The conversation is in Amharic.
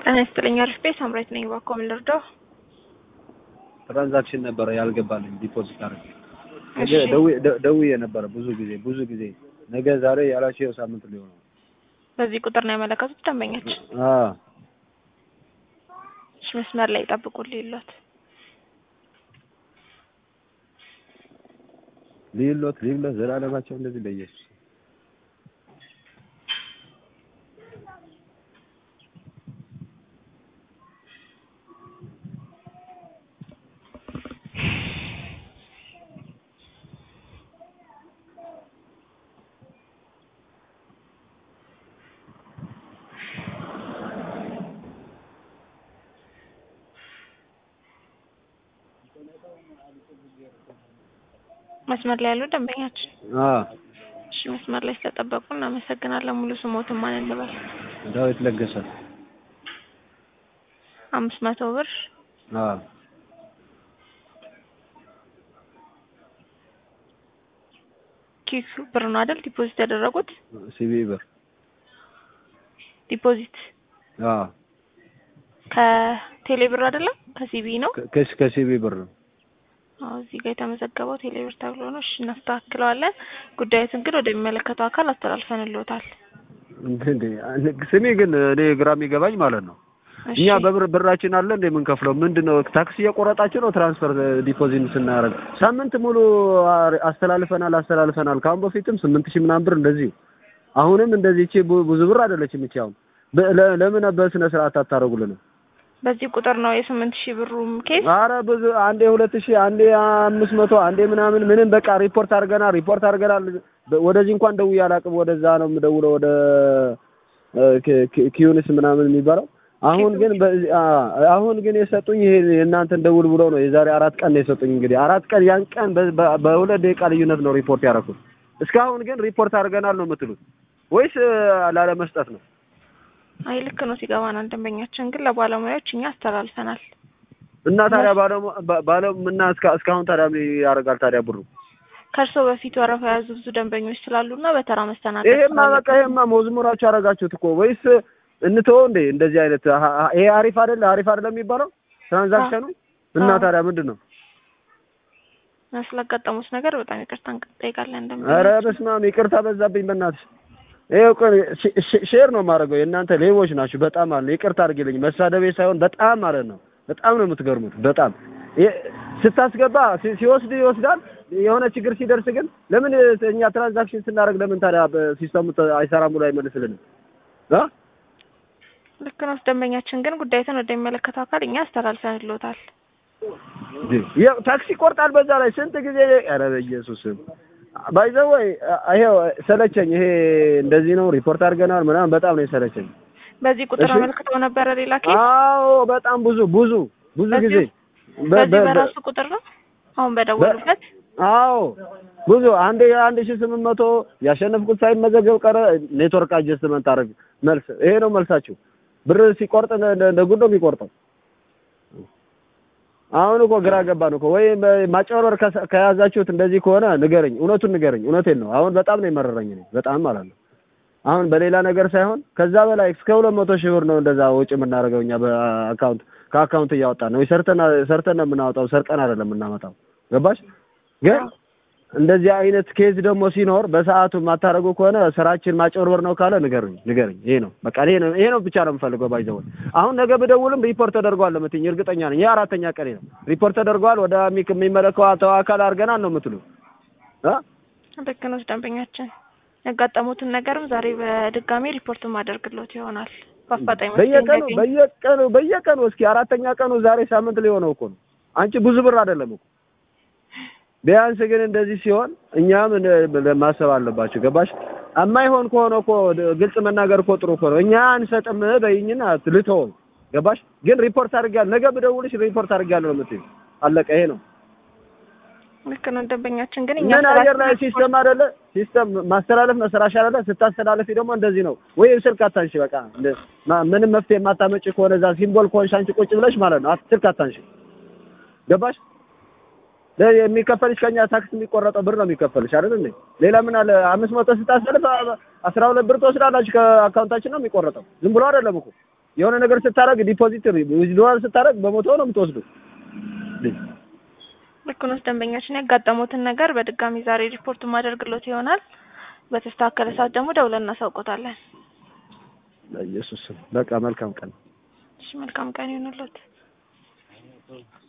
ጤና ይስጥልኝ አሪፍ ቤት ሳምራዊት ነኝ። እባክዎ ምን ልርዳው? ትራንዛክሽን ነበረ ያልገባልኝ ዲፖዚት አድርጌ ነገ እሺ። ደውዬ ደ- ደውዬ ነበረ ብዙ ጊዜ ብዙ ጊዜ ነገ ዛሬ ያላቸው ይኸው ሳምንት ሊሆነው በዚህ ቁጥር ነው ያመለከቱት ደንበኛችን። አ እሺ መስመር ላይ ይጠብቁልኝ ይሏት። ሊሎት ሊሎት ዘላለማቸው እንደዚህ ለኢየሱስ መስመር ላይ ያሉ ደንበኛችን። አ እሺ መስመር ላይ ስለጠበቁ እናመሰግናለን። ሙሉ ስሞትን ማን እንበል? ዳዊት ለገሰ አምስት መቶ ብር አ ኪሱ ብር ነው አይደል? ዲፖዚት ያደረጉት ሲቢ ብር ዲፖዚት አ ከቴሌ ብር አይደለም ከሲቢ ነው። ከ- ከስ ከሲቢ ብር ነው አዎ እዚህ ጋር የተመዘገበው ቴሌ ብር ተብሎ ነው። እሺ እናስተካክለዋለን። ጉዳዩትን ግን ወደሚመለከተው አካል አስተላልፈንልዎታል። እንዴ ስሜ ግን እኔ ግራ የሚገባኝ ማለት ነው እሺ እኛ በብር ብራችን አለ እንደ የምንከፍለው ምንድን ነው? ታክሲ እየቆረጣችሁ ነው ትራንስፈር ዲፖዚት ስናደርግ ሳምንት ሙሉ አ- አስተላልፈናል አስተላልፈናል። ከአሁን በፊትም ስምንት ሺህ ምናምን ብር እንደዚሁ አሁንም እንደዚህ እቺ ቡ- ብዙ ብር አይደለችም እቺ አሁን በ- ለ- ለምን በስነ ስርዓት አታደርጉልንም? በዚህ ቁጥር ነው የስምንት ሺህ ብሩም ኬስ አረ ብዙ አንዴ ሁለት ሺህ አንዴ አምስት መቶ አንዴ ምናምን ምንም በቃ ሪፖርት አድርገናል ሪፖርት አድርገናል። በ- ወደዚህ እንኳን ደውዬ አላውቅም። ወደዛ ነው የምደውለው ወደ እ፣ ኪ- ኪ- ኪዩኒስ ምናምን የሚባለው አሁን ግን በዚህ- አ- አሁን ግን የሰጡኝ ይሄ የእናንተን ደውል ብሎ ነው የዛሬ አራት ቀን ነው የሰጡኝ። እንግዲህ አራት ቀን ያን ቀን በ- በ- በሁለት ደቂቃ ልዩነት ነው ሪፖርት ያደረኩት። እስካሁን ግን ሪፖርት አድርገናል ነው የምትሉት ወይስ እ፣ ላለመስጠት ነው? አይ ልክ ነው ሲገባናል። ደንበኛችን ግን ለባለሙያዎች እኛ አስተላልፈናል። እና ታዲያ ባለሙ ባ- ባለ- እና እስካ- እስካሁን ታዲያ ምን ያደርጋል ታዲያ ብሩ? ከእርስዎ በፊት ወረፋ የያዙ ብዙ ደንበኞች ስላሉና በተራ መስተናገድ ይሄማ ስላለብን በቃ ይሄማ መዝሙራችሁ አደረጋችሁት እኮ ወይስ እንተወው እንዴ? እንደዚህ አይነት አ- አ- ይሄ አሪፍ አይደለ አሪፍ አይደለም የሚባለው ትራንዛክሽኑ እና አዎ። ታዲያ ምንድን ነው? ስላጋጠሙት ነገር በጣም ይቅርታ እንጠይቃለን። ኧረ ደንበኛችን በስመ አብ ይቅርታ በዛብኝ በእናትሽ። ይኸው ቆይ ሼ- ሼ- ሼር ነው የማደርገው የእናንተ ሌቦች ናችሁ በጣም ማለት ነው። ይቅርታ አድርጊልኝ መሳደቤ ሳይሆን በጣም ማለት ነው። በጣም ነው የምትገርሙት በጣም ይ- ስታስገባ ሲ- ሲወስድ ይወስዳል። የሆነ ችግር ሲደርስ ግን ለምን እኛ ትራንዛክሽን ስናደርግ ለምን ታዲያ በሲስተሙ ተ- አይሰራም ብሎ አይመልስልንም? አ ልክ ነው። ደንበኛችን ግን ጉዳዩትን ወደሚመለከተው አካል እኛ አስተላልፈንልዎታል። ያው ታክሲ ይቆርጣል። በዛ ላይ ስንት ጊዜ ኧረ በኢየሱስ ባይዘው ወይ ይሄው ሰለቸኝ። ይሄ እንደዚህ ነው ሪፖርት አድርገናል ምናምን በጣም ነው የሰለቸኝ። በዚህ ቁጥር እሺ። አመልክተው ነበረ ሌላ ኬስ አዎ በጣም ብዙ ብዙ ብዙ በዚሁ- ጊዜ በ- በዚህ በ- በራሱ ቁጥር ነው አሁን በደወሉበት አዎ ብዙ አንድ አንድ ሺህ ስምንት መቶ ያሸነፍኩት ሳይመዘገብ ቀረ። ኔትወርክ አጀስትመንት አደረግ መልስ ይሄ ነው መልሳችሁ። ብር ሲቆርጥ እንደ- እንደ እንደ ጉድ ነው የሚቆርጠው። አሁን እኮ ግራ ገባን እኮ ወይ በ- ማጭበርበር ከሰ- ከያዛችሁት እንደዚህ ከሆነ ንገረኝ፣ እውነቱን ንገረኝ። እውነቴን ነው። አሁን በጣም ነው የመረረኝ እኔ በጣም ማለት ነው። አሁን በሌላ ነገር ሳይሆን ከዛ በላይ እስከ ሁለት መቶ ሺህ ብር ነው እንደዛ ወጪ የምናደርገው እኛ በአካውንት ከአካውንት እያወጣን ነው። ሰርተን ሰርተን ነው የምናወጣው፣ ሰርቀን አይደለም የምናመጣው። ገባሽ? ግን እንደዚህ አይነት ኬዝ ደግሞ ሲኖር በሰዓቱ የማታደርጉ ከሆነ ስራችን ማጭበርበር ነው ካለ ንገሩኝ፣ ንገሩኝ። ይሄ ነው በቃ ይሄ ነው ይሄ ነው ብቻ ነው የምፈልገው። ባይዘው አሁን ነገ ብደውልም ሪፖርት ተደርጓል ለምትኝ እርግጠኛ ነኝ። ይሄ አራተኛ ቀኔ ነው። ሪፖርት ተደርጓል ወደ ሚክ የሚመለከተው አካል አድርገናል ነው የምትሉ እ ልክ ነው ደንበኛችን ያጋጠሙትን ነገርም ዛሬ በድጋሚ ሪፖርት ማደርግሎት ይሆናል። በአፋጣኝ መፍትሄ በየቀኑ እንዲያገኝ በየቀኑ በየቀኑ እስኪ አራተኛ ቀኑ ዛሬ ሳምንት ሊሆነው እኮ ነው። አንቺ ብዙ ብር አይደለም እኮ ቢያንስ ግን እንደዚህ ሲሆን እኛም እንደ- ማሰብ አለባቸው። ገባሽ? የማይሆን ከሆነ እኮ ድ- ግልጽ መናገር እኮ ጥሩ እኮ ነው። እኛ አንሰጥም በይኝና ልተወው። ገባሽ? ግን ሪፖርት አድርጋለሁ፣ ነገ ብደውልሽ ሪፖርት አድርጋለሁ ነው የምትይው። አለቀ። ይሄ ነው። ልክ ነው ደንበኛችን ግን እኛ ምን አየር ላይ ስራችን ሲስተም አይደለ? ሲስተም ማስተላለፍ ነው ስራሽ አይደለ? ስታስተላለፊ ደግሞ እንደዚህ ነው ወይ ስልክ አታንሺ። በቃ እንደ- ማ- ምንም መፍትሄ የማታመጪ ከሆነ እዛ ሲምቦል ከሆንሽ አንቺ ቁጭ ብለሽ ማለት ነው አት- ስልክ አታንሺ። ገባሽ? ለ- የሚከፈልሽ ከኛ ታክስ የሚቆረጠው ብር ነው የሚከፈልሽ አይደል እንዴ? ሌላ ምን አለ? አምስት መቶ ስታስተልፍ አ- አስራ ሁለት ብር ትወስዳላችሁ ከአካውንታችን ነው የሚቆረጠው። ዝም ብሎ አይደለም እኮ የሆነ ነገር ስታረግ ዲፖዚት ዊዝድሮዋል ስታረግ በመቶ ነው የምትወስዱ። ልክ ነው። ደንበኛችን ያጋጠሙትን ነገር በድጋሚ ዛሬ ሪፖርት ማደርግሎት ይሆናል። በተስተካከለ ሰዓት ደግሞ ደውለን እናሳውቆታለን። በኢየሱስ ስም በቃ መልካም ቀን። እሺ መልካም ቀን ይሁንልዎት።